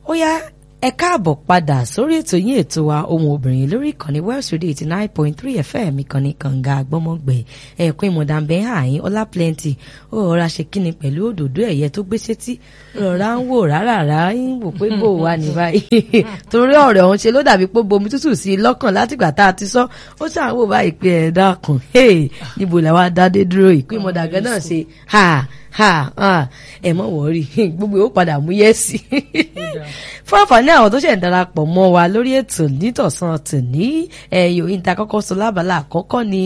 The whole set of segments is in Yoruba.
ó yá ẹ káàbọ̀ padà sórí ètò yín ètò wa ohun obìnrin lórí ìkànnì West Radio eighty nine point three FM ìkànnì kànga àgbọ́mọgbẹ̀ ẹ̀kún ìmọ̀dàmbẹ́ àyín ọlá plenty ó rọra ṣe kíni pẹ̀lú òdòdó ẹ̀yẹ tó gbé sétí rọra ń wò rárá ń wò pé bò wá ní báyìí torí ọ̀rẹ́ òun ṣe ló dàbí pé bomi tútù sí i lọ́kàn látìgbà tá a ti sọ ó ṣàn wò báyìí pé ẹ̀ dákun níbo làwa dádé dúró ìpín ìmọ̀dàgẹ́ náà ṣe ha ha ha ẹ mọ̀ wọ́rí gbogbo ó padà mú yẹ́sì fún àǹfààní àwọn tó ṣẹ̀ ń darapọ̀ mọ́ wa lórí ètò nítọ̀sán tòní ẹ̀yọ̀ ìta kọ́kọ́ sọ lábala àkọ́kọ́ ni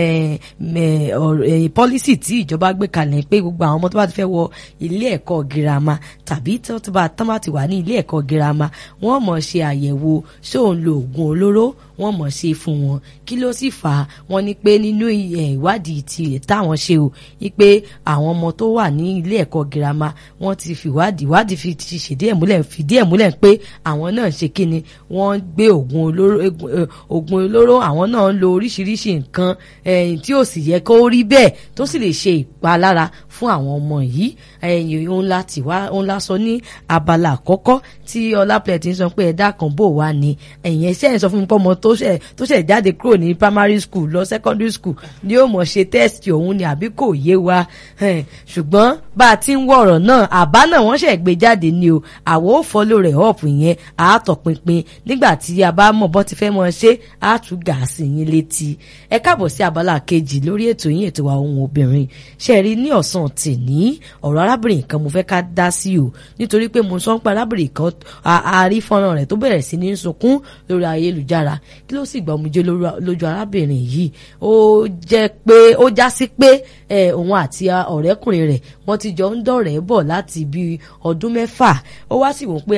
pọ́lísì tí ìjọba gbé kalẹ̀ pé gbogbo àwọn ọmọ tó bá ti fẹ́ wọ ilé ẹ̀kọ́ girama tàbí tó bá tán bá ti wà ní ilé ẹ̀kọ́ girama wọ́n mọ̀ ṣe àyẹ̀wò ṣé òun lo oògùn olóró wọ́n mọ̀ ṣe fún wọn kí ló sì fà á wọ́n ní pé nínú ìwádìí tirẹ̀ táwọn ṣe o ní pé àwọn ọmọ tó wà ní ilé ẹ̀kọ́ girama wọ́n ti fìwádìí ìwádìí fi ti ṣèdí ẹ̀ múlẹ̀ fìdí ẹ̀ múlẹ̀ pé àwọn náà ṣe kíni wọ́n gbé oògùn olóró oògùn olóró àwọn náà ń lo oríṣiríṣi nǹkan tí ò sì yẹ kó rí bẹ́ẹ̀ tó sì lè ṣe ìpalára fún àwọn ọmọ yìí ẹ̀yìn òun la tì wá òun la sọ ní abala àkọ́kọ́ tí ọlápẹ̀lẹ̀ ti ń sọ pé ẹ̀dá kan bò wá ní ẹ̀yìn ẹ̀ṣẹ̀ ń sọ fún mi pé ọmọ tó ṣẹ̀ tó ṣẹ̀ jáde kúrò ní primary school lọ secondary school ni ó mọ̀ ṣe test òun ni àbí kò yé wa ṣùgbọ́n bá a ti ń wọ ọ̀rọ̀ náà àbá náà wọ́n ṣẹ̀ gbé jáde ni o àwọ̀ ò fọ́lọ́ rẹ̀ up yẹn àátọ̀pinpin nígbà tí a bá mọ̀ bọ́ ti fẹ́ mọ̀ ṣe àtúgà sí yín létí ẹ káàbọ̀ sí abala kejì lórí ètò yín ètò wa ohun obìnrin ṣe rí ní ọ̀sán tèní ọ̀rọ̀ arábìnrin kan mo fẹ́ ká dá sí o nítorí pé mo sọ ń pa arábìnrin kan àárí fọ́nrán rẹ̀ tó bẹ̀rẹ̀ sí ní sunkún lórí ayélujára kí ló sì gba omijé lójú arábìnrin yìí ó jẹ́ pé ó já sí pé òun àti ọ̀rẹ́kùnrin rẹ̀ wọ́n ti jọ ń dọ̀rẹ́ bọ̀ láti bí ọdún mẹ́fà ó wá sì wò pé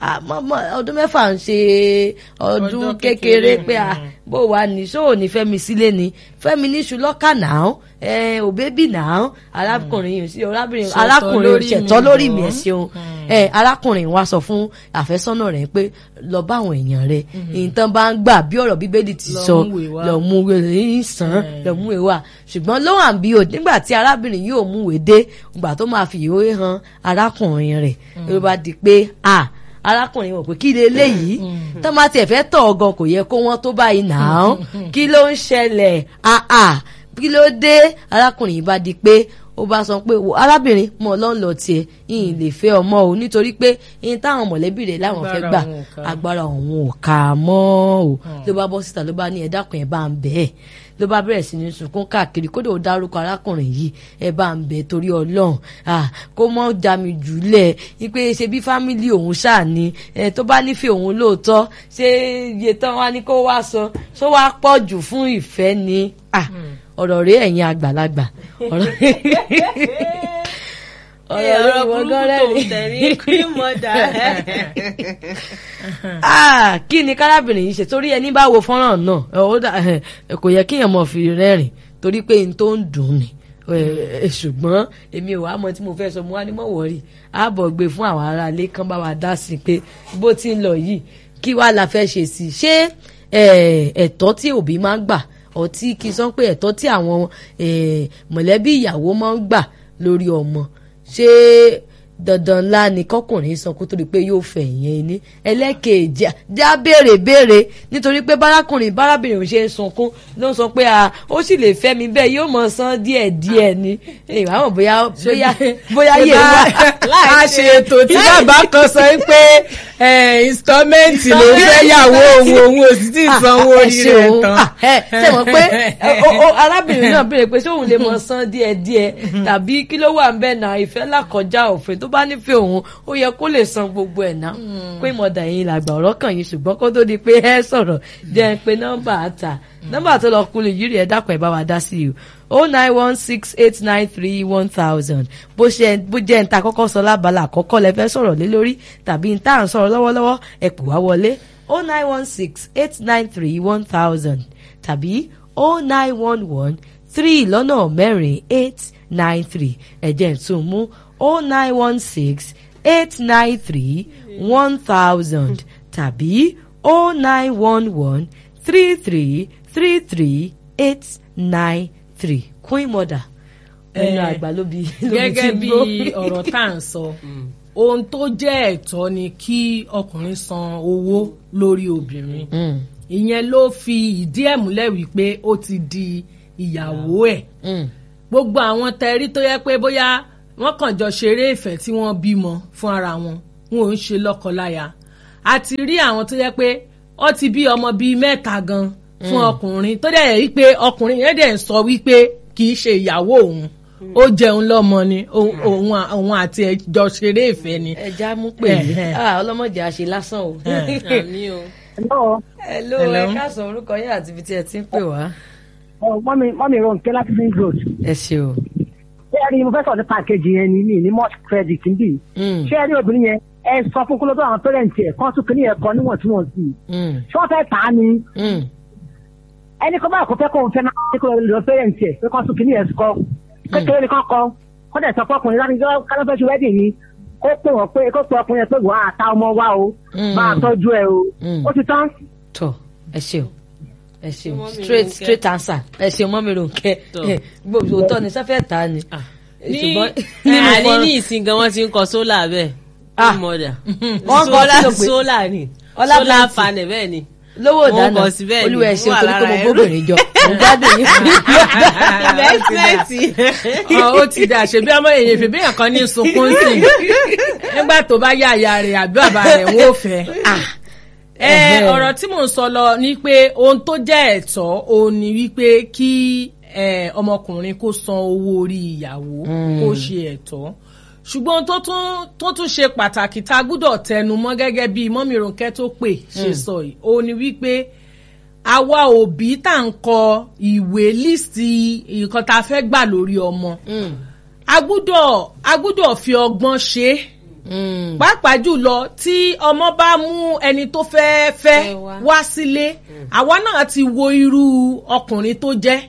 ọdún mẹ́fà ń ṣe ọdún kékeré pé bó wà ní ṣóò ní fẹ́mi sílé ni fẹ́mi ní ṣùlọ́kà náà ò bébì náà arákùnrin yìí sí arábìnrin arákùnrin ṣẹ̀tọ́ lórí mi ẹ̀ ṣeun arákùnrin wa sọ fún àfẹ́sọ́nà rẹ̀ pé lọ bá àwọn èèyàn rẹ̀ nǹkan bá ń gbà bí ọ̀rọ̀ bíbélì ti sọ lọ mú wèé sàn lọ mú wèé wà ṣùgbọ́n ló hàn bí o nígbà tí arábìnrin yóò mú wèé dé ìgbà tó máa fi ìwé hàn arákùnrin rẹ̀ ló bá di pé a arákùnrin wọ̀ pé kí leléyìí tó máa tiẹ̀ fẹ́ tọ̀ ọ̀gàn kò yẹ kó wọ́n tó báyìí náà kí ló ń ṣẹlẹ̀ àà kí ló dé arákùnrin yìí bá di pé ó bá sọ pé wo arábìnrin mọ ọlọ́run lọ tiẹ̀ ìyìn lè fẹ́ ọmọ o nítorí pé ìyìn táwọn mọ̀lẹ́bí rẹ̀ láwọn fẹ́ gbà agbára òun ò kà mọ́ o ló bá bọ́ síta ló bá ní ẹ̀dákun ẹ̀ bá ń bẹ́ẹ̀ ló bá bẹ̀rẹ̀ sí ní sunkún káàkiri kódà ó dárúkọ arákùnrin yìí ẹ bá ń bẹ torí ọlọ́run kó mọ́ já mi jùlẹ̀ wípé ṣe bí fámìlì òun ṣáà ni tó bá nífẹ̀ẹ́ òun lóòótọ́ ṣé iye tán wá ní kó wá san ṣó wá pọ̀ jù fún ìfẹ́ ni ọ̀rọ̀ rẹ̀ ẹ̀yin àgbàlagbà ọ̀rọ̀ ọ̀rọ̀ burúkú tó ń tẹ̀rí cream mother. kí ni kárábìnrin yìí ṣe torí ẹni bá wo fọ́nrán náà kò yẹ kéèyàn mọ̀ fi rẹ́rìn torí pé n tó ń dùn ni ṣùgbọ́n èmi ò wá mọ tí mo fẹ́ sọ mo wá ní mọ̀ wọ́rí ààbọ̀ gbé fún àwọn aráalé kan bá wa dá sí i pé bó ti ń lọ yìí kí wàá la fẹ́ ṣe sí i ṣé ẹ̀tọ́ tí òbí máa ń gbà ọtí kì í sọ pé ẹ̀tọ́ tí àwọn mọ̀lẹ́bí ìyàwó máa ń gbà lórí ọmọ ṣé dandan ńlá ni kọkùnrin sọ kó tó di pé yóò fẹ́ ìyẹn ní ẹlẹ́kẹ̀ẹ́jì já béèrè béèrè nítorí pé bárakùnrin bárábìnrin ṣe ń sunkún ló ń sọ pé ó sì lè fẹ́ mi bẹ́ẹ̀ yóò mọ̀ san díẹ̀ díẹ̀ ni ìwà mọ̀ bóyá bóyá bóyá yé wa. a ṣe ètò tí bàbá kan sọ pé installment ló fẹ́ yàwó òun òun ò sì tí ì sanwó orí rẹ̀ tán. ṣe mọ̀ pé arábìnrin náà béèrè pé ṣé òun lè mọ̀ san díẹ̀ díẹ̀ tàbí kí ló wà ń bẹ̀ náà ìfẹ́ làkọjá òfin tó bá nífẹ̀ẹ́ òun ó yẹ kó lè san gbogbo ẹ̀ náà pé mọ̀dà yín làgbà ọ̀rọ̀ kàn yín ṣùgbọ́n kó tó di pé ẹ sọ̀rọ̀ jẹ́ pé nọ́mbà àtà nọ́mbà tó lọ kulè yìí rí ẹ dákun ẹ bá wa dá sí i o nine one six eight nine three one thousand bó ṣe bó jẹ́ níta kọ́kọ́ sọ lábala àkọ́kọ́ lẹ fẹ́ sọ̀rọ̀ lé lórí tàbí níta à ń sọ̀rọ̀ lọ́wọ́lọ́wọ́ ẹ pè wá wọlé o nine one six eight nine three one thousand tàbí o nine one one three lọ́nà mẹ́rin eight nine three ẹ̀jẹ̀ tún mú o nine one six eight nine three one thousand tàbí o nine one one three three three three eight nine three queen mother ẹnu àgbà ló bi ló bi gẹ́gẹ́ ti bí gbó. ọ̀rọ̀ tá à ń sọ ohun tó jẹ́ ẹ̀tọ́ ni kí ọkùnrin san owó lórí obìnrin Mm, ìyẹn ló fi ìdí ẹ̀ múlẹ̀ wípé ó ti di ìyàwó ẹ̀ mm, gbogbo àwọn tẹrí tó yẹ pé bóyá wọ́n kàn jọ ṣeré ìfẹ́ tí wọ́n bímọ fún ara wọn wọn ò ń ṣe lọ́kọláya a ti rí àwọn tó yẹ pé ó ti bí ọmọ bíi mẹ́ta gan fún ọkùnrin tó dẹ̀ yẹ wípé ọkùnrin yẹn dẹ̀ ń sọ wípé kì í ṣe ìyàwó òun ó jẹun lọ́mọ ni òun òun- òun àti ẹ̀ jọ ṣeré ìfẹ́ ni. ẹja mú pè mí Ẹ̀hẹ̀. Ah, ọlọ́mọdé àṣẹ lásán o. àmì o. Hello. hello Hello. ẹ káàsán orúkọ yín àti ibi tí ẹ ti ń pè wá. Oh, mọ́mí mọ́mí Ronke láti Green Road. ẹ ṣe o. Ṣé ẹ rí mo fẹ́ sọ̀rọ̀ nípa kejì yẹn ni mí ní mọ́ọ̀sì credit ń bì? Mm, Ṣé ẹ rí obìnrin yẹn? Ẹ sọ fún kólódó àwọn pẹ́rẹ́ǹtì ẹ̀ kán tún kí ní ẹ̀kọ́ níwọ̀ntúnwọ̀nsì. mm, Ṣé wọ́n fẹ́ tà á ni? mm, Ẹni kan báyìí kò fẹ́ kó òun fẹ́ máa ṣe kó lọ pẹ́rẹ́ǹtì ẹ̀ pé kán tún kí ní ẹ̀kọ́. Kékeré ni kán kọ́. Kọ́ dẹ̀ sọ fọkùnrin láti jọ́ kálọ́fẹ́ ṣe wẹ́dì yìí. Kó pè wọ́n pé kó pè ọkùnrin yẹn pé wọ́n á ta ọmọ wa o. Mm. Máa tọ́jú ẹ o. Mm. Ó ti tán. tọ ẹ ṣe o ẹ ṣe o Mọ́mì straight Rónkẹ́. straight answer ẹ ṣe mọ́mì Rónkẹ́ Tọ́. gbogbo òótọ́ ni sẹ́fẹ̀ ta ni. ní ṣùgbọ́n nínú àní fọ́nrán- ní ìsìn gan wọ́n ti ń kọ sólà bẹ́ẹ̀ Ah. mọ̀dà Wọ́n kọ sólà kí ló pé? sólà ni Ọlá sólà plenty. panẹ̀ bẹ́ẹ̀ ni lówó Wọ́n ìdáná bọ̀ sí bẹ́ẹ̀ ni, olúwa ẹ ṣe wọ́n wà torí pé mo lára gbóbìnrin jọ mo gbádùn yín fún investment Ọ, ó ti dà ṣe bí ọmọ èyàn fèbí èèyàn kan ní sunkún sí i nígbà tó bá yá àyà rẹ̀ àbí bàbá rẹ̀ ń wò fẹ́. ẹ Ẹ̀hẹ́. ọ̀rọ̀ tí mò ń sọ lọ ni pé ohun tó jẹ́ ẹ̀tọ́ òun ni wípé kí ẹ, ọmọkùnrin kó san owó orí ìyàwó kó ṣe ẹ̀tọ́ ṣùgbọ́n ohun tó tún tó tún ṣe pàtàkì tá a gbúdọ̀ tẹnu mọ́ gẹ́gẹ́ bí mọ́mí Rónkẹ́ tó pè ṣe sọ yìí òun ni wípé àwa òbí tá à ń kọ ìwé líìsì nǹkan tá a fẹ́ gbà lórí ọmọ a gbúdọ̀ a gbúdọ̀ fi ọgbọ́n ṣe é pàápàá jùlọ tí ọmọ bá mú ẹni tó fẹ́ fẹ́ Fẹ́ wá. wá sílé àwa náà ti wo irú ọkùnrin tó jẹ́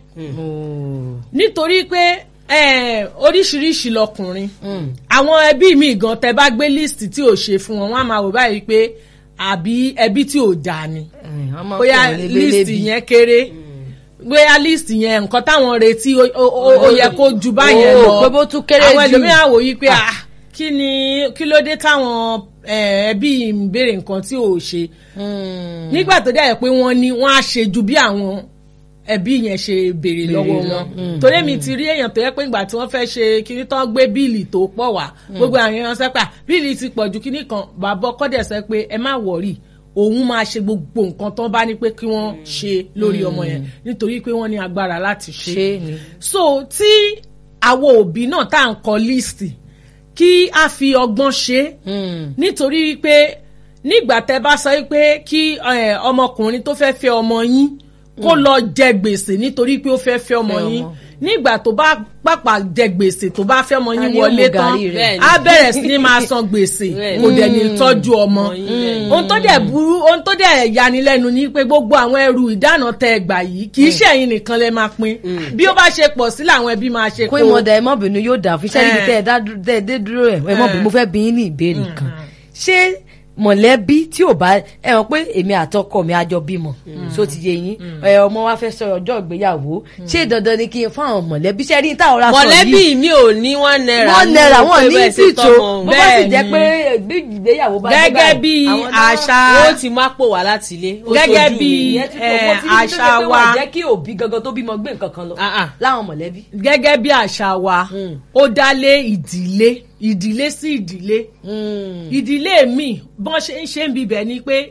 nítorí pé eh, oríṣiríṣi lọkùnrin àwọn ẹbí mi gan tẹ bá gbé list tí ò ṣe fún wọn wọn á máa wò báyìí pé àbí ẹbí tí ò dáa ni bóyá list yẹn kéré bóyá list yẹn nǹkan táwọn retí ó- ó ó- ó yẹ kó ju báyẹn Ó, lọ pé bó tún kéré àwọn jù. ẹlòmíràn wò yí pé ah kí ni kí ló dé táwọn eh, ẹbí ń béèrè nǹkan tí ò ṣe nígbà tó dẹ̀ pé wọ́n ní wọ́n á ṣe ju bí àwọn ẹbí yẹn ṣe béèrè lọ́wọ́ wọn torí mi ti rí èèyàn tó yẹ pé ìgbà tí wọ́n fẹ́ ṣe kíní tán gbé bíìlì tó pọ̀ wá gbogbo àwọn èèyàn sẹ́pà bíìlì ti pọ̀ ju kíní kan bàbá ọkọ dẹ̀ sẹ́ pé ẹ má wọ̀rì òun máa ṣe gbogbo nǹkan tán bá ní pé kí wọ́n ṣe lórí ọmọ yẹn nítorí pé wọ́n ní agbára láti ṣe ṣé ni. so tí àwọn òbí náà tá à ń kọ líìsì kí a fi ọgbọ́n ṣe é nítorí pé nígbà tẹ bá sọ pé kí eh, ọmọkùnrin tó fẹ́ fẹ́ ọmọ yín kó lọ jẹ gbèsè nítorí pé ó fẹ́ fẹ́ ọmọ Fẹ́ yín ọmọ. nígbà tó bá pàpà jẹ gbèsè tó bá fẹ́ ọmọ Ta yín ni ó wọlé mu tán gàrí rẹ̀? á bẹ̀rẹ̀ sí ní máa san gbèsè Bẹ́ẹ̀ni. kò dẹ̀ ní tọ́jú ọmọ Mm. ohun tó dẹ̀ burú ohun tó dẹ̀ yanilẹ́nu ni pé gbogbo àwọn ẹrù ìdáná tẹ ẹ gbà yìí kì í ṣe ẹ̀yin nìkan lẹ máa pín bí ó bá ṣe pọ̀ sí làwọn ẹbí máa ṣe kó ìmọ̀dà ẹ mọ̀bìnrin yóò dà fún iṣẹ́ níbi Eh. tẹ́ ẹ dá dú- tẹ́ ẹ dé dúró ẹ̀ ẹ mọ̀bìnrin mo fẹ́ bí yín ní ìbéèrè kan ṣé mọ̀lẹ́bí tí ò bá ẹ hàn pé èmi àtọkọ mi àjọ bímọ so ti yé yín ẹ ọmọ wa fẹ́ sọ ọjọ́ ìgbéyàwó ṣé dandan ni kí n fún àwọn mọ̀lẹ́bí ṣe rí táwọn ra sọ mọ̀lẹ́bí yìí mi ò ní one naira wọ́n náírà wọ́n pé ní bẹ́ẹ̀ ṣe tìtò tọ́mọ bó bá sì Bẹ́ẹ̀ jẹ́ ni. pé bí ìgbéyàwó bá dé gẹ́gẹ́ báyìí, bí àwọn náà- àṣà ó ti má pò wá láti ilé ó Gẹ́gẹ́ ṣojú bí- mi. ìyẹn ti tó eh, mo ti rí tó àṣà jẹ́ pé wọ́n wa- jẹ́ kí òbí gangan tó bímọ gbé nǹkan kan lọ Ah, ah. láwọn mọ̀lẹ́bí. gẹ́gẹ́ bí àṣà wa ó dá lé ìdílé ìdílé sí ìdílé ìdílé mi bọ́n ṣe ń ṣe ń bibẹ̀ ni pé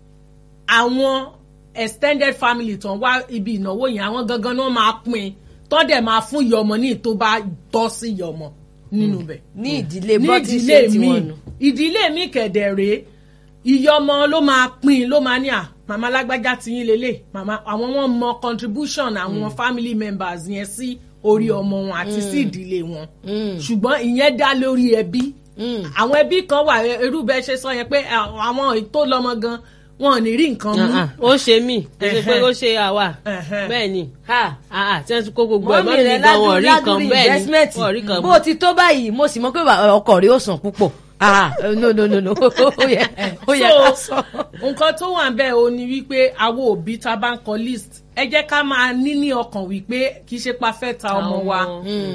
àwọn extended family tó ń wá ibi ìnáwó yẹn àwọn gangan náà máa pín tó dẹ̀ máa fún ìyá ọmọ ní tó bá tọ́ sí ìyá ọmọ nínú bẹ̀ ní ìdílé ní bọ́ tí ìdílé ṣe ti mi wọn nù. ìdílé mi kẹ̀dẹ̀ rèé ìyá ọmọ ló máa pín ló máa ní à màmá lágbájá ti yín lélẹ̀ màmá àwọn wọn mọ contribution àwọn family members yẹn sí orí ọmọ wọn àti sí ìdílé wọn ṣùgbọ́n ìyẹn dá lórí ẹbí àwọn ẹbí kan wà irú bẹ́ẹ̀ ṣe sọ yẹn pé àwọn tó lọ́mọ gan wọn ò ní rí nǹkan mú. Ah, ah, ó ṣe mí kò ṣe pé ó ṣe àwa Ẹ̀hẹ́. bẹ́ẹ̀ ni ha ah, ah, tí wọ́n ti kó gbogbo ẹ̀ mọ́mí mọ́mí rẹ̀ gan wọn rí nǹkan ládùúrí bẹ́ẹ̀ ni investment wọn rí nǹkan bó o ti tó báyìí mo sì mọ̀ pé ọkọ rẹ̀ ó sàn púpọ̀ ah no no no no ó yẹ ó yẹ ká sọ. nǹkan tó wà bẹ́ẹ̀ o ni wípé àwọn òbí tá a bá ń kọ list ẹ jẹ́ ká máa ní ní ọkàn wípé kì í ṣe pa fẹ́ ta ọmọ wa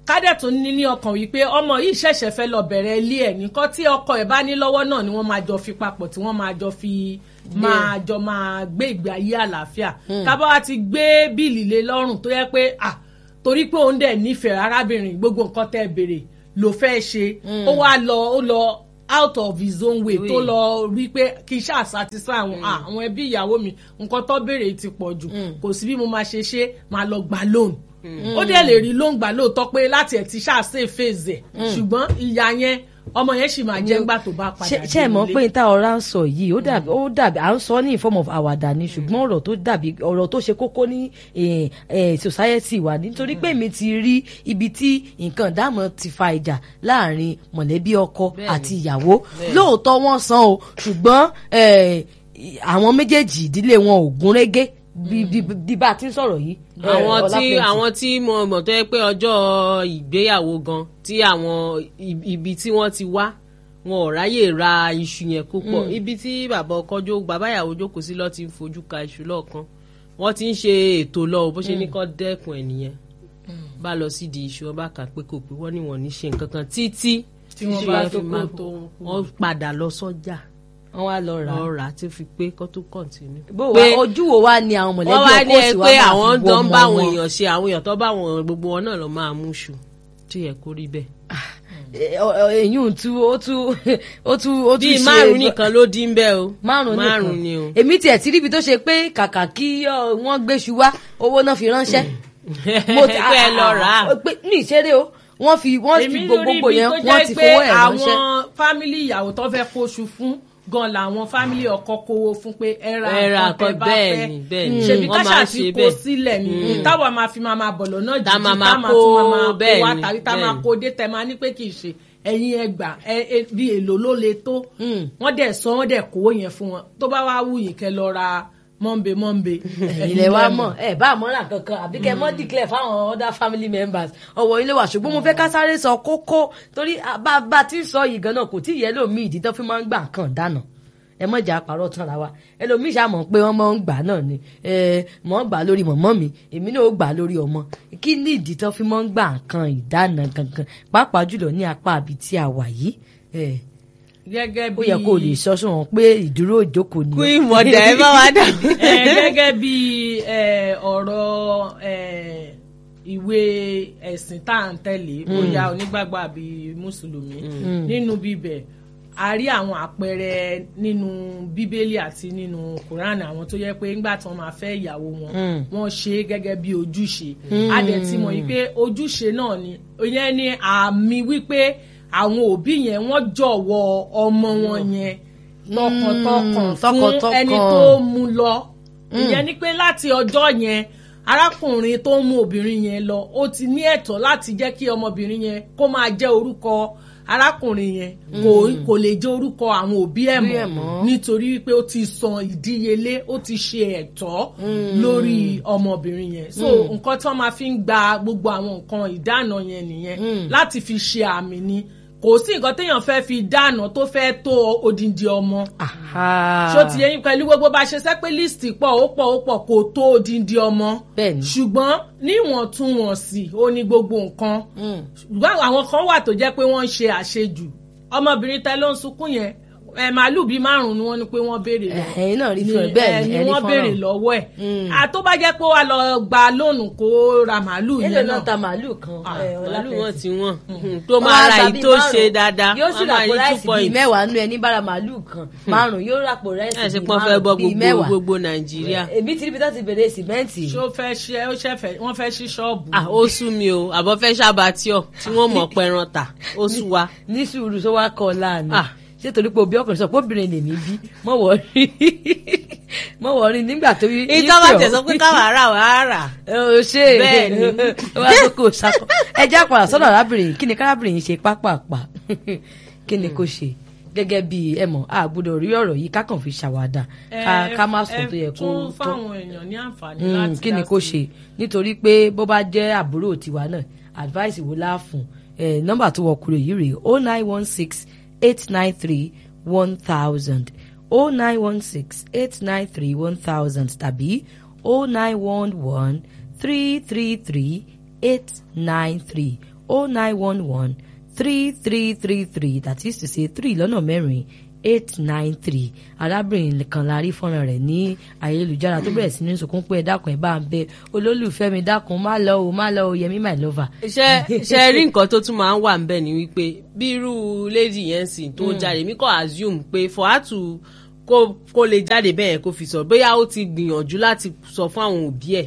kádẹ̀ tún ní ní ọkàn wípé ọmọ yìí ṣẹ̀ṣẹ̀ fẹ́ lọ bẹ̀rẹ̀ ilé ẹ̀ nìkan tí ọkọ ẹ̀ bá ní lọ́wọ́ náà ni wọ́n máa jọ fi papọ̀ tí wọ́n máa jọ fi máa jọ máa gbé ìgbé ayé àlàáfíà kábọ̀ wá ti gbé bíìlì lé lọ́rùn tó yẹ pé ah torí pé òun dẹ̀ nífẹ̀ẹ́ arábìnrin gbogbo nǹkan tẹ́ béèrè ló fẹ́ ṣe ó wá lọ ó lọ out of his own way tó lọ rí pé kí n ṣáà satisfy àwọn ah, àwọn ẹbí ìyàwó mi nǹkan tó béèrè ti pọ̀ jù kò sí bí mo máa ṣe ṣe máa lọ gbà loan ó dẹ̀ lè rí loan gbà lóòótọ́ pé láti ẹ̀ ti ṣáà ṣe phase ẹ̀ ṣùgbọ́n ìyá yẹn ọmọ yẹn sì máa jẹ́ ńgbà tó bá padà ṣe ṣe mọ̀ dé pé ilé. níta ọ̀rá ń sọ yìí ó dàbí ó dàbí à ń sọ ní in form of àwàdà ni ṣùgbọ́n ọ̀rọ̀ tó dàbí ọ̀rọ̀ tó ṣe kókó ní eh, eh, society wa nítorí pé mi ti rí ibi tí nǹkan ìdámọ̀ ti fa ìjà láàrin mọ̀lẹ́bí ọkọ àti ìyàwó lóòótọ́ wọ́n san o ṣùgbọ́n eh, àwọn méjèèjì ìdílé wọn ò gún régé bí bí bí bá a ti ń sọ̀rọ̀ yìí. eh, àwọn tí Ọlápẹ̀tì. àwọn tí mo mọ̀ tó yẹ pé ọjọ́ ìgbéyàwó gan tí àwọn i- ibi tí wọ́n ti wá wọn ò ráyè ra iṣu yẹn púpọ̀ ibi tí bàbá ọkọ jó bàbá ìyàwó jókòó sí lọ ti ń fojú ka iṣu lọ́ọ̀kan wọ́n ti ń ṣe ètò lọ bó ṣe ní kọ́ dẹ́kun ẹ̀ nìyẹn bá lọ sí di iṣu ọba kà pé kò pé wọ́n ní wọ́n ní ṣe nǹkan kan títí Tí wọ́n iṣu bá yẹn tó fi kó máa tó ń kú. wọ́n padà lọ sọ́jà wọ́n wá lọ rà á. lọ rà á tí ó fi pé kó tó kọ̀ǹtínú. bó wa ojú wo wá ni àwọn mọ̀lẹ́bí wọ́n wá ní ọkọ ẹ sì wá pé máa fi àwọn wo tó ń ọmọ bá àwọn wọn. èèyàn ṣe àwọn èèyàn tó bá àwọn gbogbo wọn náà lọ máa mú ṣù tí yẹ kó rí bẹ́ẹ̀. èyí ń tú ó tú ó tú ó tú bíi ṣe márùn nìkan ló dín bẹ́ẹ̀ o márùn nìkan márùn ni o. èmi tiẹ̀ ti ríbi tó ṣe pé kàkà kí ọ, wọ́n gbéṣu wá owó náà fi ránṣẹ́ mo ti pé ẹ lọ rà á. pé ní ìṣeré o wọ́n fi wọ́n fi èmi gbogbo lórí ibi yẹn tó wọ́n jẹ́ ti pé fowó ẹ̀ ránṣẹ́. àwọn fámìlì ìyàwó tó fẹ́ kóṣù fún gan làwọn fámìlì ọkọ kówó fún pé ẹ ra Ẹ ra nǹkan tẹ́ nǹkan bá bẹ́ẹ̀ fẹ́ ni, bẹ́ẹ̀ ni. ṣèbí Wọ́n káṣà máa ń ti ṣe kó bẹ́ẹ̀. sílẹ̀ ni táwa máa fi máa máa bọ̀ lọ́nà Tá jíjí máa máa tá máa kó, tún máa máa kó bẹ́ẹ̀ wá ni, tàbí tá máa bẹ́ẹ̀ ni. kó dé tẹ máa ní pé kì í ṣe ẹ̀yin ẹgbà ẹ ẹ bí èlò ló le tó wọ́n dẹ̀ sọ wọ́n dẹ̀ kówó yẹn fún wọn tó bá wá wù yín kẹ́ lọ ra mọ́ńbé mọ́ńbé ilẹ̀ wa mọ̀ ẹ bá àmọ́ràn kankan àbí kẹ́ mọ́ declare fáwọn other family members ọ̀wọ́ ilé wa ṣùgbọ́n mo fẹ́ ká sáré sọ kókó torí ah, bá bá a ti ń sọ yìí gan-an kò tí ì yẹ lómi ìdí tó fi máa ń gbà kàn dáná ẹ mọ̀ jà àpárọ̀ tán ra wa ẹlòmíì ṣàmọ̀ pé wọ́n máa ń gbà náà ni ẹ mọ̀ ń gbà lórí mọ̀mọ́ mi èmi náà ó gbà lórí ọmọ kí ní ìdí tó fi máa ń gbà kan ìdáná gangan pàápàá jùlọ ní apá àbí tí a wà yìí ẹ gẹ́gẹ́ ó bí yẹ kó o lè sọ sóhun pé ìdúró ìjókòó ni. kú ìmọ̀dà ẹ bá wa dà. ẹ gẹ́gẹ́ bí ẹ, ọ̀rọ̀ ẹ, ìwé ẹ̀sìn tá à ń tẹ̀lé bóyá onígbàgbọ́ àbí mùsùlùmí nínú bíbẹ̀ a rí àwọn àpẹẹrẹ nínú bíbélì àti nínú kùránì àwọn tó yẹ pé ńgbà tí wọ́n máa fẹ́ ìyàwó wọn wọ́n ṣe é gẹ́gẹ́ bí ojúṣe a dẹ̀ ti mọ̀ yìí pé ojúṣe náà ni ìyẹn ni àmì wípé àwọn òbí yẹn wọ́n jọ̀wọ́ ọmọ wọn yẹn tọkàntọkàn fún tọkàntọkàn. ẹni tó mú lọ ìyẹn ni pé láti ọjọ́ yẹn arákùnrin tó ń mú obìnrin yẹn lọ ó ti ní ẹ̀tọ́ láti jẹ́ kí ọmọbìnrin yẹn kó máa jẹ́ orúkọ arákùnrin yẹn kò kò lè jẹ́ orúkọ àwọn òbí ẹ̀ Òbí ẹ̀ mọ́ mọ́. nítorí wípé ó ti san ìdíyelé ó ti ṣe ẹ̀tọ́ lórí ọmọbìnrin yẹn so nǹkan tí wọ́n máa fi ń gba gbogbo àwọn nǹkan ìdáná yẹn nìyẹn láti fi ṣe àmì ni kò sí nǹkan téèyàn fẹ́ fi dáná tó fẹ́ tó odindi ọmọ Aha. ṣó ti yẹ yín pẹ̀lú gbogbo bá a ṣe sẹ́ pé líìsì pọ̀ ó pọ̀ ó pọ̀ kò tó odindi ọmọ Bẹ́ẹ̀ni. ṣùgbọ́n níwọ̀ntúnwọ̀nsì ó ní gbogbo nǹkan ṣùgbọ́n àwọn kan wà tó jẹ́ pé wọ́n ń ṣe àṣejù ọmọbìnrin tẹ ló ń sunkún yẹn ẹ màálù bíi márùn ni wọ́n ní pé wọ́n béèrè lọ ẹ̀yin náà rí fún ẹ bẹ́ẹ̀ ẹ ni ni ẹ rí wọ́n fọ́nrán. béèrè lọ́wọ́ ẹ̀ àtó bá jẹ́ pé wà lọ gba lóònù kó ra màálù èlò yẹn náà náà ta màálù kan ẹ, màálù Ọlápẹ̀tì. wọn ti wọn tó máa ra èyí tó ṣe dáadáa yóò sì wọ́n máa ràpò rí two ráìsì bíi point. mẹ́wàá nínú ẹni bára màálù kan márùn yóò ràpò ẹ ráìsì ṣe bíi pọ́n fẹ́ bọ́ márùn bíi gbogbo mẹ́wàá gbogbo nàìjíríà. èmi ti rí bí tó ti bèrè sìmẹ́ǹtì ṣó fẹ́ ṣe ó ṣe fẹ́ wọ́n fẹ́ ṣí ṣọ́ọ̀bù ah ó sú mi o àbọ̀ fẹ́ ṣàbàtíọ̀ tí wọ́n mọ̀ pẹran tà ó sú wa. ní sùúrù tó wá kọ láàánú Ah. ṣé torí pé òbí ọkùnrin sọ pé obìnrin lèmi bí mọ̀ wọ́ rí mọ̀ wọ́ rí nígbà tó yí ìtọ́ bá tẹ̀ sọ pé káwa rà wá rà. ó ṣe Bẹ́ẹ̀ ni. wá tó kò sakọ ẹ jẹ́ àpàrà sọ́dọ̀ arábìnrin kí ni kárábìnrin yìí ṣe pápápá kí ni kò ṣe gẹ́gẹ́ bí ẹ mọ̀ a gbọ́dọ̀ rí ọ̀rọ̀ yìí ká kàn fi ṣàwádà ká- ká má sọ tó yẹ kó tún tó fáwọn èèyàn ní àǹfààní Mm, láti kí ni dá kò sí. ṣe nítorí pé bó bá jẹ́ àbúrò tiwa náà advice wo la fún ẹ nọ́mbà tó wọ kúrò yìí rèé o nine one six eight nine three one thousand o nine one six eight nine three one thousand tàbí o nine one one three three three eight nine three oh nine one one three three three three that is to say three lọ́nà mẹ́rin eight nine three arábìnrin kan la rí fọ́nrán rẹ̀ ní ayélujára tó bẹ̀rẹ̀ sí ní sunkún pé ẹ dákun ẹ bá ń bẹ olólùfẹ́ mi dákun má lọ o má lọ o yẹmí my lover. ṣe ṣe rí nǹkan tó tún máa ń wà ń bẹ̀ ni wípé bí irú lady yẹn sì tó jáde mí kò assume pé for her to kó kó lè jáde bẹ́ẹ̀ kó fi sọ bóyá ó ti gbìyànjú láti sọ fún àwọn òbí ẹ̀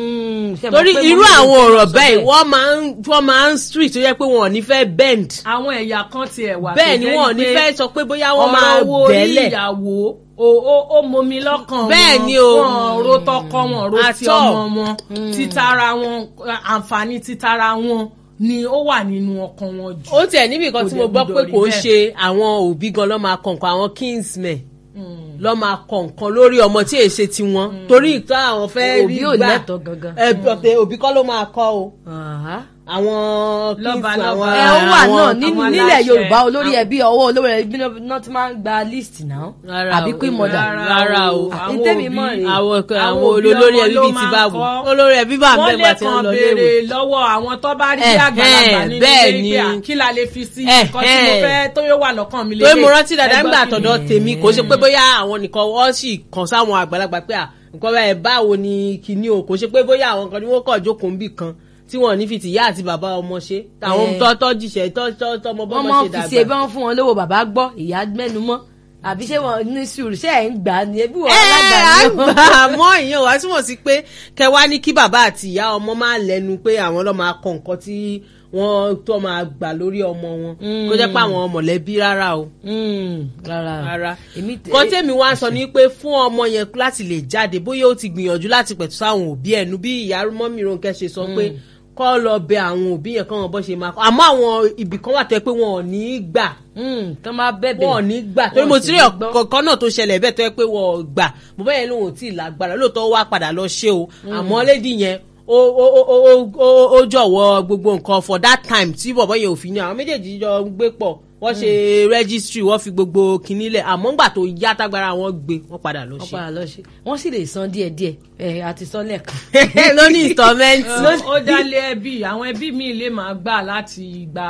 torí irú àwọn ọ̀rọ̀ bẹ́ẹ̀ wọ́n máa ń wọ́n máa ń street tó yẹ pé wọn ò ní fẹ́ bend àwọn ẹ̀yà kan tiẹ̀ wà bẹ́ẹ̀ ni wọn ò ní fẹ́ sọ pé bóyá wọ́n máa ọ̀rọ̀ owó orí bẹ́ẹ̀lẹ̀ ìyàwó o o ó momi lọ́kàn wọn Bẹ́ẹ̀ ni o. wọn ro tọkọ wọn ro ti At all. ọmọ wọn títara wọn àǹfààní títara wọn ni ó wà nínú ọkàn wọn jù. ó tiẹ̀ níbi kan Kò tí dẹ̀ mo gbọ́ gbúdọ̀ pé rí kò ń bẹ́ẹ̀. ṣe àwọn òbí gan ló máa kọ̀ǹkan àwọn kingsmen ló máa kọ̀ǹkan lórí ọmọ tí èsè tiwọn torí ìtàn àwọn fẹ́ rí Òbí ò gbà lẹ́tọ̀ọ́ gangan. ẹ ọ̀tẹ̀ òbí kọ́ ló máa kọ́ o Aha. àwọn Lọ́ba kingsmen lọ́ba. àwọn ẹ ó wà àwọn- náà nínú àwọn nílẹ̀ aláṣẹ, yorùbá olórí àwọn- ẹbí ọwọ́ olórí ẹbí náà ti máa ń gba list náà Rárá àbí o, queen mother. rárá rárá o àwọn Ntẹ́mi òbí- mọ̀ rèé. àwọn àwọn àwọn òbí olórí ọmọ ẹbí ló bíi ti máa báwo kọ́. olórí ẹbí bá wọ́n bẹ́ẹ̀ lè bá ti ń kàn lọ béèrè léwu. lọ́wọ́ àwọn tó bá rí bí Eh, àgbàlagbà eh, nínú bẹ́ẹ̀ ilé ni. pé à, kí la lè fi sí Eh, nǹkan tí mo eh. fẹ́ tó yóò wà lọ́kàn mi torí mo rántí dáadáa Ẹgbọ́n nígbà kí tọ̀dọ̀ ni? tèmi kò ṣe pé bóyá àwọn nìkan wọ́n sì kàn sáwọn àgbàlagbà pé à nǹkan báyìí báwo ni kinní o kò ṣe pé bóyá àwọn kan ni wọ́n kàn jókòó níbì kan tí wọ́n ní fi tìyá àti bàbá ọmọ ṣe táwọn Eh. tọ́tọ́ jìṣẹ́ tọ́tọ́ ọmọ wọ́n bọ́mọ máa ṣe ń fi ṣe bí dàgbà. wọ́n fún wọn lówó bàbá gbọ́ ìyá mẹ́nu mọ́ àbí ṣé wọn ní sùúrù ṣé ẹ̀ ń gbà á ni ebi wọn ẹ alágbà ni àgbà àmọ́ ìyẹn wá túmọ̀ sí pé kẹwàá ní kí bàbá àti ìyá ọmọ máa lẹ́nu pé àwọn ló máa kọ nǹkan tí wọ́n tó máa gbà lórí ọmọ wọn kó jẹ́ pé àwọn mọ̀lẹ́bí rárá o Mm, rárá rárá èmi kan tèmi wá sọ ni pé fún ọmọ yẹn láti lè jáde bóyá ó ti gbìyànjú láti pẹ̀tù sáwọn òbí ẹnu bí ìyá mọ́mí Rónkẹ́ ṣe sọ pé kọ́ lọ bẹ àwọn òbí yẹn kọ́ wọn bọ́ ṣe máa kọ́ àmọ́ àwọn ibì kan wà tẹ́ pé wọn ò ní í gbà Mm, tán máa bẹ̀bẹ̀ wọn ò ní gbà torí Wọn mo sì ti rí ní gbọ́. ọ̀kọ̀ọ̀kan náà tó ṣẹlẹ̀ bẹ́ẹ̀ tó yẹ pé wọn ò gbà bàbá yẹn lòun ò tí ì lágbára lóòótọ́ wá padà lọ ṣe o àmọ́ lédi yẹn ó ó ó ó ó ó jọ̀wọ́ gbogbo nǹkan for that time tí bàbá yẹn ò fi ní àwọn méjèèjì jọ ń gbé pọ̀ wọ́n ṣe registry wọ́n fi gbogbo kinní lẹ̀ àmọ́ ńgbà tó yá tágbára wọn gbé wọ́n padà lọ wọ́n ṣe padà lọ ṣe wọ́n sì lè san díẹ̀díẹ̀ ẹ̀ àti sọ lẹ́ẹ̀kan. lóní installment. Ẹ, ó dálé ẹbí àwọn ẹbí mi lè máa gbà láti gba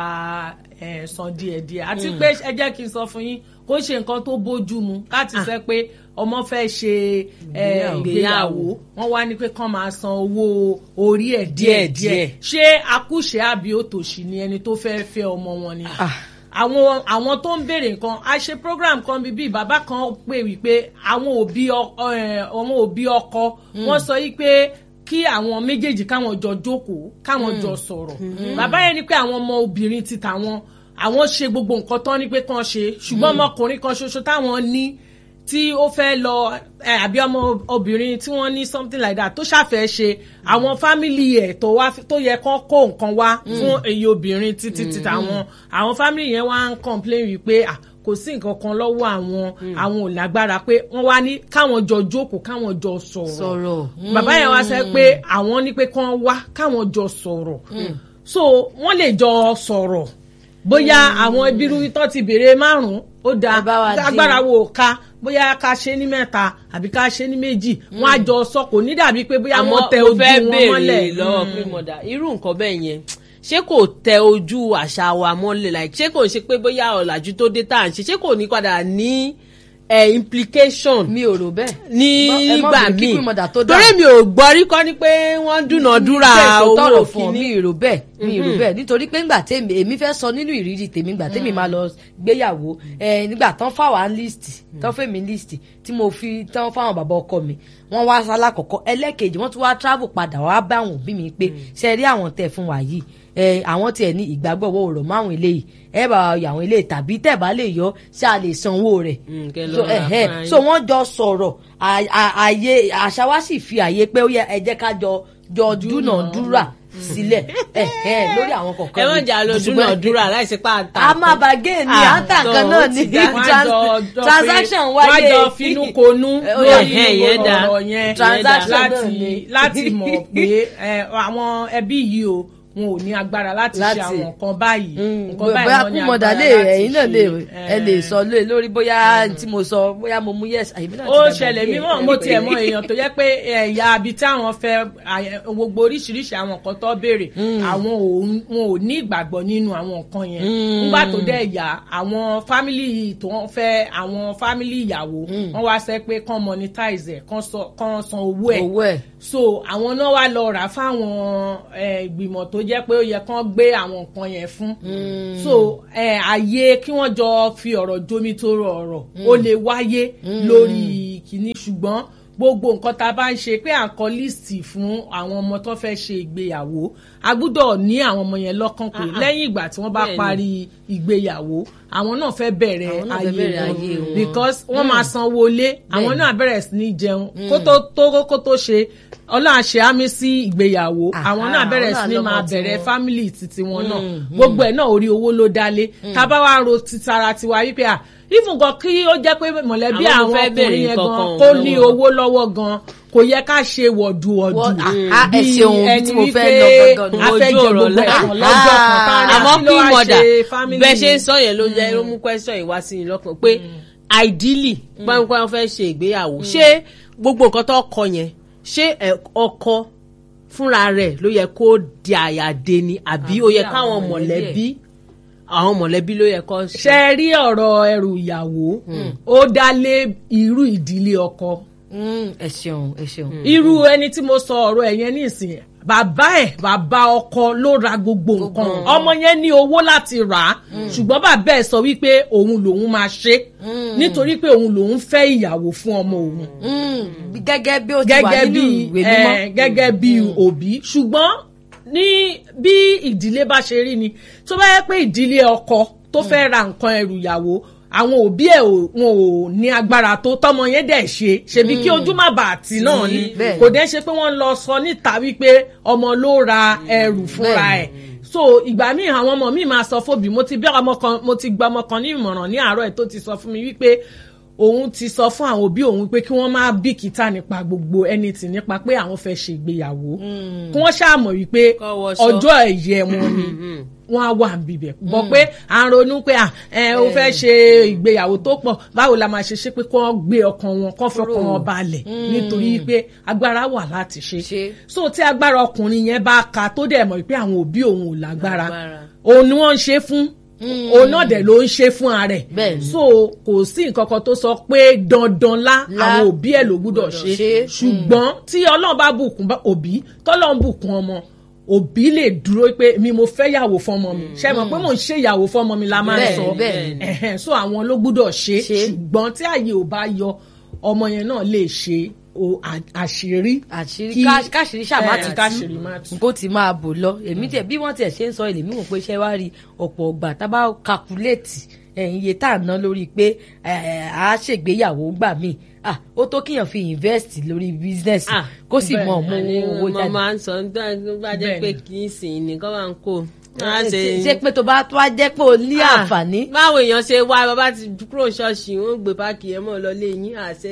ẹ, san díẹ̀díẹ̀ àti pé ẹ jẹ́ kí n sọ fún yín kó ṣe nǹkan tó bójú mu láti sẹ pé ọmọ fẹ́ ṣe ẹ, Ìgbéyàwó. ìgbéyàwó wọ́n wá ní pé kán máa san owó orí ẹ̀ díẹ̀díẹ̀ Díẹ̀díẹ̀. ṣé akúṣe àbí òtòṣì ni ẹni tó fẹ́ fẹ́ ọmọ wọn ni Ah. àwọn àwọn tó ń béèrè nǹkan a ṣe program kan bíbí bàbá kan pè wípé àwọn òbí ọ- ẹ, àwọn òbí ọkọ wọ́n sọ yí pé kí àwọn méjèèjì káwọn jọ jókòó káwọn jọ sọ̀rọ̀ bàbá yẹn ni pé àwọn ọmọ obìnrin ti tàwọn àwọn ṣe gbogbo nǹkan tán ní pé kán ṣe ṣùgbọ́n ọmọkùnrin kan ṣoṣo táwọn ní tí ó fẹ́ lọ ẹ, àbí ọmọ obìnrin tí wọ́n ní something like that tó ṣàfẹ́ ṣe àwọn fámìlì ẹ̀ tó wá tó yẹ kán kó nǹkan wá fún èyí obìnrin títí títí àwọn àwọn fámìlì yẹn wá ń complain wípé ah, kò sí nǹkan kan lọ́wọ́ àwọn àwọn ò lágbára pé wọ́n wá ní káwọn jọ jókòó káwọn jọ sọ̀rọ̀ sọ̀rọ̀ bàbá yẹn wá sẹ pé àwọn ní pé kán wá káwọn jọ sọ̀rọ̀ so wọ́n lè jọ sọ̀rọ̀ bóyá àwọn ibiru tó ti béèrè márùn-ún ó da Ẹ bá wa dín. agbára wo ká bóyá ká ṣe ní mẹ́ta àbí ká ṣe ní méjì wọ́n á jọ sọ kò ní dàbí pé bóyá wọ́n tẹ mo ojú fẹ́ wọn béèrè mọ́lẹ̀ lọ́wọ́ pé mọ̀dà irú nǹkan bẹ́ẹ̀ yẹn ṣé kò tẹ ojú àṣà wa mọ́lẹ̀ like ṣé kò ń ṣe pé bóyá ọ̀làjú tó dé tá à ń ṣe ṣé kò ní padà ní eh, implication mi ò rò bẹ́ẹ̀. ní Ẹ má ìgbà bínú kí míì Queen Mother tó torí dáhùn. mi ò gbọ́ rí kọ́ ni pé wọ́n dúnàádúrà Bẹ́ẹ̀ tó owó tọrọ fún ọ mi kìíní rò bẹ́ẹ̀ mi rò bẹ́ẹ̀ nítorí pé ńgbà tèmi èmi fẹ́ sọ nínú ìrírí tèmi ńgbà tèmi máa lọ gbéyàwó ẹ nígbà tán fáwọn list tán fẹ́ mi list tí mo fi tán fáwọn bàbá ọkọ mi wọ́n wá sálá kọ̀kọ́ ẹlẹ́kejì wọ́n tún wá travel padà wá bá àwọn òbí mi pé ṣe rí àwọn tẹ̀ fún wa yìí ẹ àwọn tiẹ̀ ní ìgbàgbọ́ owó rọ̀ mọ́ àwọn eléyìí ẹ bá wa yọ àwọn eléyìí tàbí tẹ̀ bá lè yọ ṣáà lè sanwó rẹ̀ Mm, kẹ́ lọ so ra ẹ̀hẹ́, fún so wọ́n jọ sọ̀rọ̀ à- à- àyè àṣà wa sì fi àyè pé ó yẹ ẹ jẹ́ ká jọ jọ dúnàdúrà sílẹ̀ ẹ̀hẹ́, lórí àwọn kọ̀ọ̀kan ẹ má ni. jà lọ Ṣùgbọ́n dúnàádúrà láìsí pa àtà a máa bá géè ní Ah, àǹtà so kan náà ó ní ti dá. Wọ́n á trans- jọ- jọ pé- transaction wọ́n á wáyé jọ finú konú Ẹ, ó lórí yá, ẹ̀hẹ́, yẹn dá. ọ̀rọ̀ yẹn Transaction náà láti ni. láti mọ̀ pé ẹ, àwọn ẹbí yìí o wọn ò ní agbára láti ṣe Láti- àwọn nǹkan báyìí nǹkan báyìí bóyá wọn ní kúmọ̀dà agbára lè láti ẹ̀yin náà lè ṣe. ẹ lè Eh, sọ lé lórí bóyá tí mo sọ bóyá mo mú yes àyè mi náà ti ó dàgbà ṣẹlẹ̀ díẹ̀. mímọ́ mo tiẹ̀ mọ èèyàn tó yẹ pé ẹ̀yà àbí táwọn fẹ́ àyẹ- gbogbo oríṣiríṣi àwọn nǹkan tó béèrè àwọn ò wọn ò ní ìgbàgbọ́ nínú àwọn nǹkan yẹn nígbà tó dẹ̀ yá àwọn fámìlì tó ń fẹ́ àwọn fámìlì ìyàwó wọ́n wá sẹ́ pé kán monetize ẹ̀ kán sọ- kán san owó ẹ̀ owó ẹ̀ so àwọn náà wá lọ rà fáwọn eh, ìgbìmọ̀ tó jẹ́ pé ó yẹ kán gbé àwọn nǹkan yẹn fún so eh, àyè kí wọ́n jọ fi ọ̀rọ̀ jómi tó rọ ọ̀rọ̀ ó lè wáyé lórí kìíní ṣùgbọ́n gbogbo nǹkan tá a bá ń ṣe pé à ń kọ líìsì fún àwọn ọmọ tó fẹ́ ṣe ìgbéyàwó a gbúdọ̀ ní àwọn ọmọ yẹn lọ́kàn pé lẹ́yìn ìgbà tí wọ́n bá Bẹ́ẹ̀ni. parí ìgbéyàwó àwọn náà fẹ́ bẹ̀rẹ̀ Àwọn náà fẹ́ ayé bẹ̀rẹ̀ wọn ayé wọn. because wọ́n máa sanwó lé àwọn Bẹ́ẹ̀ni. náà bẹ̀rẹ̀ sí ní jẹun kó tó tó kó tó ṣe ọlọ́run àṣẹ àmì sí ìgbéyàwó Àhá, àwọn náà bẹ̀rẹ̀ àwọn sí ní náà máa lọ́mọ bẹ̀rẹ̀ tiwọn. fámìlì titi wọn náà gbogbo ẹ̀ náà orí owó ló dálé tábà wá ro titara tiwa wípé à even gan kí ó jẹ́ pé mọ̀lẹ́bí Àwọn tó àwọn fẹ́ béèrè ọkùnrin yẹn gan nǹkan kan kó ní lọ́wọ́. owó lọ́wọ́ gan kò yẹ ká ṣe wọ̀dùwọ̀dù Wọ́n- àhá, ẹ bí ṣeun, ibi ẹni tí mo fẹ́ wípé lọ gangan nù. a fẹ́ Ojú jẹ ọ̀rọ̀ gbogbo lẹ́- ẹ̀kan lọ́jọ́ kan tá a ní àmọ́ kí ló kí wá mọ̀dà ṣe family bẹ́ẹ̀ ṣe ń sọ yẹn ló jẹ́ ló mú question yìí wá sí i lọ́kàn pé ideally pẹ́ńpẹ́ wọn fẹ́ ṣe ìgbéyàwó ṣé gbogbo nǹkan tó kọ yẹn ṣé ẹ, ọkọ fúnra rẹ̀ ló yẹ kó di àyàdé ni àbí ó yẹ Àbí káwọn àwọn mọ̀lẹ́bí àwọn mọ̀lẹ́bí ló yẹ kó ṣe. ṣe rí ọ̀rọ̀ ẹrù ìyàwó ó dá lé irú ìdílé ọkọ Mm, ẹ ṣeun ẹ ṣeun. irú ẹni tí mo sọ ọ̀rọ̀ ẹ̀ yẹn nísìnyí bàbá ẹ̀ bàbá ọkọ ló ra gbogbo nǹkan ọmọ yẹn ní owó láti rà á ṣùgbọ́n bàbá ẹ̀ sọ wípé òun lòun máa ṣe nítorí pé òun lòun fẹ́ ìyàwó fún ọmọ òun Mm, gẹ́gẹ́ bí ó ti wà gẹ́gẹ́ nínú bí ìwé mímọ́. eh, gẹ́gẹ́ bí òbí ṣùgbọ́n ní bí ìdílé bá ṣe rí ni tó bá yẹ pé ìdílé ọkọ tó fẹ́ ra nǹkan ẹrù ìyàwó àwọn òbí ẹ̀ ò- wọn ò ní agbára tó tọmọ yẹn dẹ̀ ṣe ṣebí kí ojú má bàa tì náà ni bẹ́ẹ̀. kò dẹ́ ṣe pé wọ́n lọ sọ níta wípé ọmọ ló ra ẹrù fúnra ẹ̀ so ìgbà míì àwọn ọmọ mi máa sọ fóbi mo ti bí ọmọ kan mo ti gba ọmọ kan ní ìmọ̀ràn ní àárọ̀ ẹ̀ tó ti sọ fún mi wípé òun ti sọ fún àwọn òbí òun pé kí wọ́n má bìkítà nípa gbogbo anything nípa pé àwọn fẹ́ ṣe ìgbéyàwó kí wọ́n ṣàmọ̀ wípé Kọ́ wọṣọ. ọjọ́ ẹ̀yẹ wọn ni wọ́n á wà níbẹ̀ bọ̀ pé à ń ronú pé à ẹ ó fẹ́ ṣe ìgbéyàwó tó pọ̀ báwo la máa ṣe ṣe pé kí wọ́n gbé ọkàn wọn kọ́ fọkàn wọn balẹ̀ nítorí pé agbára wà láti ṣe Ṣe. so tí agbára ọkùnrin yẹn bá ka tó dẹ̀ mọ̀ pé àwọn òbí òun ò lágbára Lágbára. òun ni wọ́n ń ṣe fún òun náà dẹ̀ ló ń ṣe fún ara ẹ̀ Bẹ́ẹ̀ni. so kò sí nǹkan kan tó sọ pé dandan lá Lá. àwọn òbí ẹ̀ ló gbúdọ̀ ṣe ṣe. ṣùgbọ́n tí ọlọ́run bá bùkún bá- òbí tọ́lọ́run bùkún ọmọ òbí lè dúró pé mi mo fẹ́ yàwó fọmọ mi ṣe mọ̀ pé mò ń ṣe ìyàwó fọmọ mi la máa ń Bẹ́ẹ̀ni, sọ bẹ́ẹ̀ni. Ẹ̀hẹ̀n, so àwọn ló gbúdọ̀ ṣe Ṣe. ṣùgbọ́n tí àyè ò bá yọ ọmọ yẹn náà lè ṣe o- à- àṣírí àṣírí kí- ká- káṣírí ṣàmá ẹ̀, ti tú káṣírí má tú. nǹkó ti máa bò lọ èmi tẹ bí wọ́n tiẹ̀ ṣe ń sọ èlèmí wò pé ṣẹ́ wá rí ọ̀pọ̀ ọgbà tá a bá kakuléètì ẹ̀yìn iye tá à ń ná lórí pé ẹ̀, à á ṣègbéyàwó gbà míì ah ó tó kíyàn fi invest lórí business Ah, kó sì mọ ọmọ Àní owó mo jáde máa ń sọ nígbà tó bá jẹ́ pé kì í sìn ní kọ́ máa ń kó. Wọ́n á ṣe ṣe pé tó bá tó wá jẹ́ pé o ní Ah, àǹfààní báwo èèyàn ṣe wá bàbá ti kúrò ṣọ́ọ̀ṣì wọn gbé páàkì ẹ̀ mọ́ lọ lé yín àṣẹ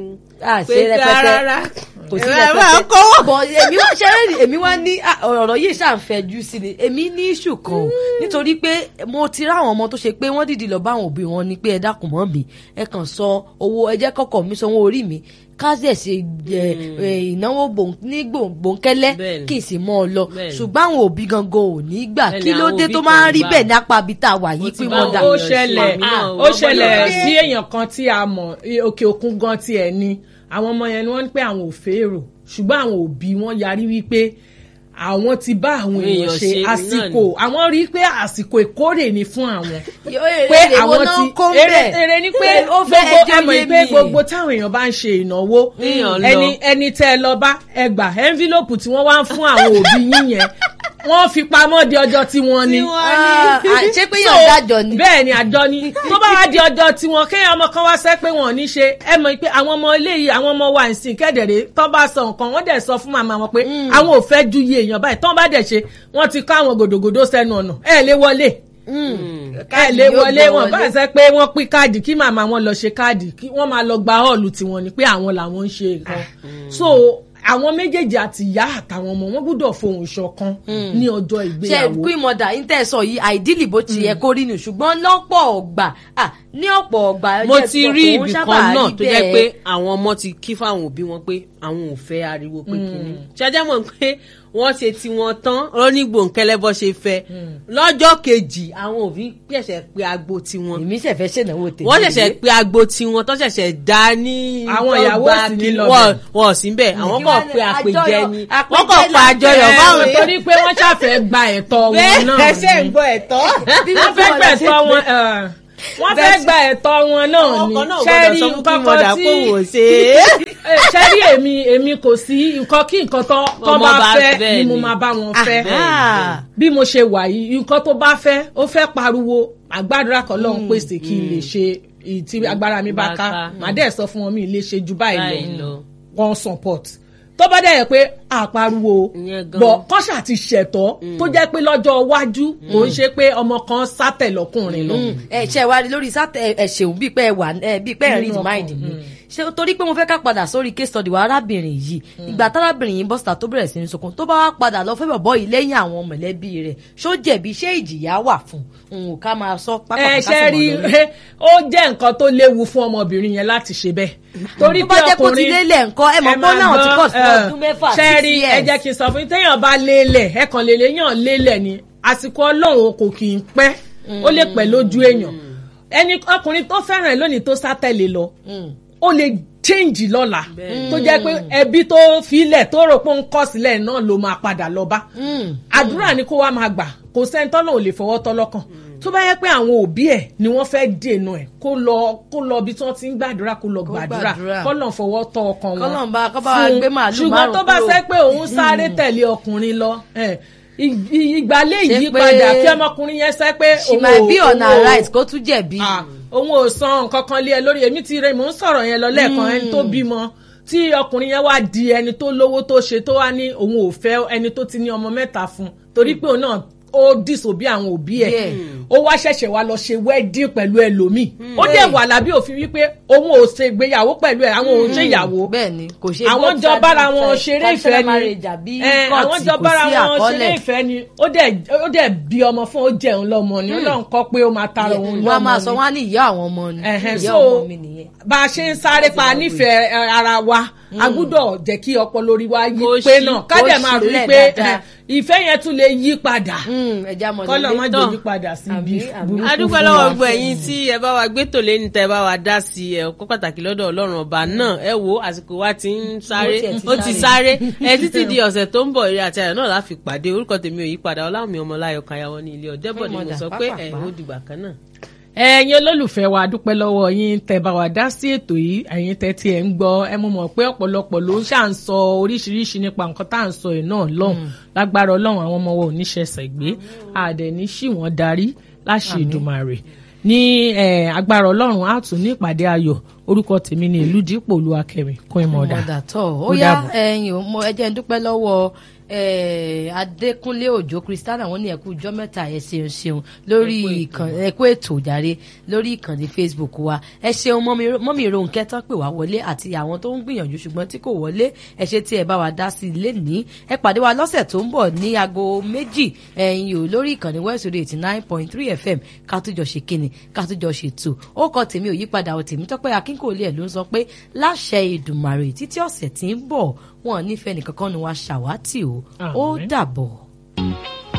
àṣẹ pé rẹpẹtẹ rárá kò sí Ẹ máa rẹpẹtẹ kọ́wọ́. bọ èmi wá ṣe é èmi wá ní ah, ọ̀rọ̀ yìí ṣàǹfẹ̀jú sí ni èmi ní iṣu kan o nítorí pé mo ti ráwọn ọmọ tó ṣe pé wọ́n dìdí lọ bá àwọn òbí wọn ni pé ẹ dákun mọ́ mi ẹ kàn sọ owó ẹ jẹ́ kọ́kọ́ mi sanwó orí mi káṣẹ̀ ṣe ẹ, ẹ, ìnáwó gbòǹ- ní gbòǹ- gbòǹkẹ́lẹ́ Bẹ́ẹ̀ni. kì í sì mọ́ ọ lọ Bẹ́ẹ̀ni. ṣùgbọ́n àwọn òbí gangan ò ní gbà Bẹ́ẹ̀ni, kí ló àwọn dé òbí tó kan máa ń ò rí gbà. bẹ́ẹ̀ ní apá ibi tá a wà yìí ti pé bá wọ́n dà ó èèyàn ṣe ṣẹlẹ̀ èmi náà, ó wọ́n ṣẹlẹ̀ gbọ́dọ̀ sí èèyàn kan tí a mọ̀ i- òkè òkun gan tí ẹ̀ ni àwọn ọmọ yẹn ni wọ́n ń pẹ́ àwọn ò fèrò ṣùgbọ́n àwọn òbí wọn yarí wípé àwọn ti bá àwọn èèyàn Èèyàn ṣe ṣe náà àsìkò àwọn rí i pé àsìkò ìkórè ni fún àwọn pé pé àwọn àwọn náà ti kó ń èrè bẹ̀ èrè ni pé ó fẹ́ gbogbo ẹjọ́ ẹmọ yé ìpè mi. gbogbo táwọn èèyàn bá ń ṣe ìnáwó Èèyàn lọ. ẹni ẹni tẹ́ ẹ lọ bá ẹgbà envelope tí wọ́n wá ń fún àwọn òbí yín yẹn wọ́n fi pamọ́ di ọjọ́ tí wọ́n ní Ah, ah, ṣé pé So, yàn dájọ ni. bẹ́ẹ̀ ni àjọ ni tó bá wá di ọjọ́ tiwọn kéèyàn ọmọ kan wá sẹ́ pé wọn ò ní ṣe ẹ mọ̀ pé àwọn ọmọ eléyìí àwọn ọmọ wa ìsìn kẹ́dẹ̀rẹ́ tó bá sọ nǹkan wọ́n dẹ̀ sọ fún màmá wọn pé àwọn ò fẹ́ ju iye èèyàn báyìí tó bá dẹ̀ ṣe wọ́n ti kọ́ àwọn gòdògòdò sẹ́nu ọ̀nà ẹ lè wọlé ẹ Káàdì lè yóò wọlé gbọ́ wọn bá wọlé. ṣe pé wọ́n pín káàdì kí màmá wọn lọ ṣe káàdì kí wọ́n máa lọ gba họ́ọ̀lù tiwọn ni pé àwọn làwọn ń ṣe nǹkan so àwọn méjèèjì àti ìyá àtàwọn ọmọ wọn gbúdọ̀ fohùn ṣọ̀kan ní ọjọ́ ṣe ìgbéyàwó. queen mother ń tẹ̀ sọ yìí àìdílì bó ti yẹ kó rí nù ṣùgbọ́n lọ́pọ̀ ọgbà ah, ní ọ̀pọ̀ ọgbà mo jẹ́ ti sọ rí pé òun ibì sábà kan náà rí tó jẹ́ bẹ́ẹ̀. pé àwọn ọmọ ti kí fáwọn òbí wọn pé àwọn ò fẹ́ ariwo pé kìíní ṣáájá mọ̀ pé wọ́n ṣe tiwọn tán onígbòǹkẹ́lẹ́ bọ́ ṣe fẹ́ lọ́jọ́ kejì àwọn òbí ṣẹ̀ṣẹ̀ pé agbo tiwọn èmi ṣẹ̀fẹ̀ ṣènáwó tèmi wọ́n ṣẹ̀ṣẹ̀ pé agbo tiwọn tó ṣẹ̀ṣẹ̀ dá ní Àwọn tó ìyàwó gba sì ní kí- lọ wọ́n bẹ̀. wọ́n sí bẹ̀ àwọn Kí kàn wá pé ní àpèjẹ àjọyọ̀- ni àpèjẹ wọ́n kàn pa là- àjọyọ̀ Ẹ, báwọn Ẹ, torí pé wọ́n ṣàfẹ́ gba ẹ̀tọ́ wọn náà bẹ́ẹ̀ ṣe ń ni. gbọ́ ẹ̀tọ́ wọ́n fẹ́ gba ẹ̀tọ́ wọn ẹ̀, wọ́n fẹ́ gba ẹ̀tọ́ wọn náà àwọn ni kan náà ṣẹ́rí gbọ́dọ̀ sọ fún kí nǹkan mọ̀dà kan pé tí òun ò ṣe é. Eh, ṣẹ́rí èmi èmi kò sí nǹkan kí nǹkan tó tó Ọmọ bá bá fẹ́ fẹ́ ni mo ni. máa bá wọn fẹ́ Ah. bí mo ṣe wà yìí nǹkan tó bá fẹ́ ó fẹ́ pariwo àgbàdúrà kan lọ́hún pèsè kí n lè ṣe èyí tí agbára mi bá Bá ká ká. màá dẹ̀ sọ fún wọn mi lè ṣe ju Báyìí báyìí lọ. lọ wọn support tó bá dẹ̀ yẹ pé àpariwo Ìyẹn gan. bọ̀ kọ́ṣà ti ṣẹ̀tọ́ tó jẹ́ pé lọ́jọ́ iwájú kò ń ṣe pé ọmọ kan sátẹ̀ lọ́kùnrin lọ. ẹ ṣe wá rí lórí sátẹ ẹ ṣeun bíi pé ẹ wà ẹ bíi pé ẹ read Nínú ọkàn, mind mi ṣe torí pé mo fẹ́ ká padà sórí case study wa arábìnrin yìí ìgbà tárábìnrin yìí bọ́sítà tó bẹ̀rẹ̀ sí ní sunkún tó bá wá padà lọ fẹ́ bọ̀bọ́ yìí lẹ́yìn àwọn mọ̀lẹ́bí rẹ̀ ṣó jẹ̀bi ṣé ìjìyà wà fún un ò ká máa sọ pápá ẹ ṣe rí ó jẹ́ nǹkan tó léwu fún ọmọbìnrin yẹn láti ṣe bẹ́ẹ̀. torí tó bá jẹ́ kó ti lélẹ̀ nǹkan ẹ mọ̀ pé ó náà ti kọ̀ sí ọdún mẹ́fà ṣe six rí ẹ years. jẹ́ kí n sọ fún yín téèyàn bá lélẹ̀ ẹ kàn lélẹ̀ yàn lélẹ̀ ni àsìkò ọlọ́run kò kì í pẹ́ ó lè pẹ́ lójú èèyàn ẹni ọkùnrin tó fẹ́ràn ẹ lónìí tó sátẹ̀lé lọ ó lè change lọ́la tó jẹ́ pé ẹbí tó filẹ̀ tó rò pé ó ń kọ̀ sílẹ̀ náà ló máa padà lọ bá àdúrà ni kó wá máa gbà kò sẹ́ni tọ́lọ̀ ò lè fọwọ́ tọ́ lọ́kàn tó bá yẹ pé àwọn òbí ẹ̀ ni wọ́n fẹ́ dènà ẹ̀ kó lọ kó lọ bí tí wọ́n ti ń gbàdúrà kó lọ gbàdúrà gbàdúrà. kọ́lọ̀ fọwọ́ tọ́ ọkàn wọn K'Ọlọ́run bá- kó bá wa fún- gbé màálù ṣùgbọ́n tó bá márùn-ún sẹ́ kúrò. pé òun sáré tẹ̀lé ọkùnrin lọ ẹ̀, ì- ì- ìgbàlẹ̀ Ṣé yìí pé- padà kí ọmọkùnrin yẹn sẹ́ pé she òun might ò- be on òun her ò- right kó tún jẹ̀bi. Ah, òun ò san nǹkan kan lé ẹ lórí èmi ti rẹ mò ń sọ̀rọ̀ yẹn lọ lẹ́ẹ̀kan ẹni tó bímọ tí ọkùnrin yẹn wá di ẹni tó lówó tó ṣe tó wá ní òun ò fẹ́ ẹni tó ti ní ọmọ mẹ́ta fún torí pé òun náà ó dìsòbí àwọn òbí ẹ̀ Yeah. ó wá ṣẹ̀ṣẹ̀ wá lọ ṣe wedding pẹ̀lú ẹlòmíì ó dẹ̀ wà lábí òfin wípé òun ò ṣe ìgbéyàwó pẹ̀lú ẹ̀ àwọn ò ṣe ìyàwó bẹ́ẹ̀ ni kò ṣe àwọn both jọ sides bára of wọn the ṣeré ìfẹ́ traditional ni marriage àbí Eh, court àwọn jọ kò bára sí wọn ṣeré àkọọ́lẹ̀. ìfẹ́ ni ó dẹ̀ ó dẹ̀ bí ọmọ fún ó jẹun lọ́mọ ni Ọlọ́run kọ́ pé ó máa tara òun wọn a máa lọ́mọ sọ ni wọn á ní ìyá àwọn ọmọ ni ẹ̀hẹ́n, ìyá so ọmọ mi nìyẹn. bá a ṣe ń sáré pa nífẹ̀ẹ́ ẹ, ara wa a gbúdọ̀ jẹ́ kí ọpọlọ orí wa yí Kó pé ṣí- náà kó ká dẹ̀ máa rí ṣílẹ̀ pé dáadáa. ẹ, ìfẹ́ yẹn tún lè yí padà Mm, ẹja mọ̀ kọ́lọ̀ má nílé. jẹ́ yí padà sí ibi Àmín, àmín. burúkú adúpẹ́ fún lọ́wọ́ wa. gbogbo ẹ̀yin tí ẹ bá wa gbé tòlé ní tẹ́ ẹ bá wa dá sí ẹ kó pàtàkì lọ́dọ̀ ọlọ́run ọba náà ẹ wo àsìkò wa ti ń sáré Ó tiẹ̀ ti ó ti sáré. sáré ẹ títí di ọ̀sẹ̀ tó ń bọ̀ eré àti ayọ̀ náà láfi pàdé orúkọ tèmi ò yí padà ọlámi ọmọláyọ̀ kayawọ́ ní ilé ọ̀dẹ́bọ̀ ni mo Ọmọdà, sọ pé ẹ pápápá. ó dìgbà kan náà. ẹ̀yin olólùfẹ́ wa dúpẹ́ lọ́wọ́ yín tẹ́ bá wa dá sí ètò yìí ẹ̀yin tẹ́ tí ẹ̀ ń gbọ́ ẹ mọ̀ mọ̀ pé ọ̀pọ̀lọpọ̀ ló ń ṣà ń sọ oríṣiríṣi nípa nǹkan tá à ń sọ yìí náà lọ́hùn lágbára ọlọ́run àwọn ọmọ wa ò ní ṣẹ̀ṣẹ̀ gbé àdẹ̀ ní ṣì wọ́n darí láṣẹ Èdùmàrè ní eh, agbára ọlọ́run á tún ní ìpàdé ayọ̀ orúkọ tèmi ní ìlú dípò olúwakẹ́mi kún ìmọ̀ọ́dà ọ̀dà tọ̀ ó Ó yá dàbọ̀. ẹ̀yin ò mọ ẹjẹ́ ń dúpẹ́ lọ́wọ́ eh, Adékúnlé Òjó Kristiana wọn ní ẹkú ijọ́ mẹ́ta ẹ ṣeun ṣeun lórí ìkànnì ẹkú ètò jàre lórí ìkànnì Facebook wa ẹ ṣeun mọ́mí- mọ́mí Rónkẹ́ tán pè wá wọlé àti àwọn tó ń gbìyànjú ṣùgbọ́n tí kò wọlé ẹ ṣe tí ẹ bá wa dá sí ilé ní ẹ pàdé wa lọ́sẹ̀ tó ń bọ̀ ní aago méjì ẹ̀yin ò lórí ìkànnì West Radio eighty nine point three FM ká tó jọ ṣe kíni ká tó jọ ṣètò ó kọ tèmi ò yípadà ò tèmi tọ́pẹ́ akínkòólé ẹ̀ ló ń sọ pé láṣẹ Èdùmàrè títí ọ̀sẹ̀ tí ń bọ̀ wọn ò nífẹ̀ẹ́ nìkankan ni wàá ṣàwátì o ó Àmín. dàbọ̀.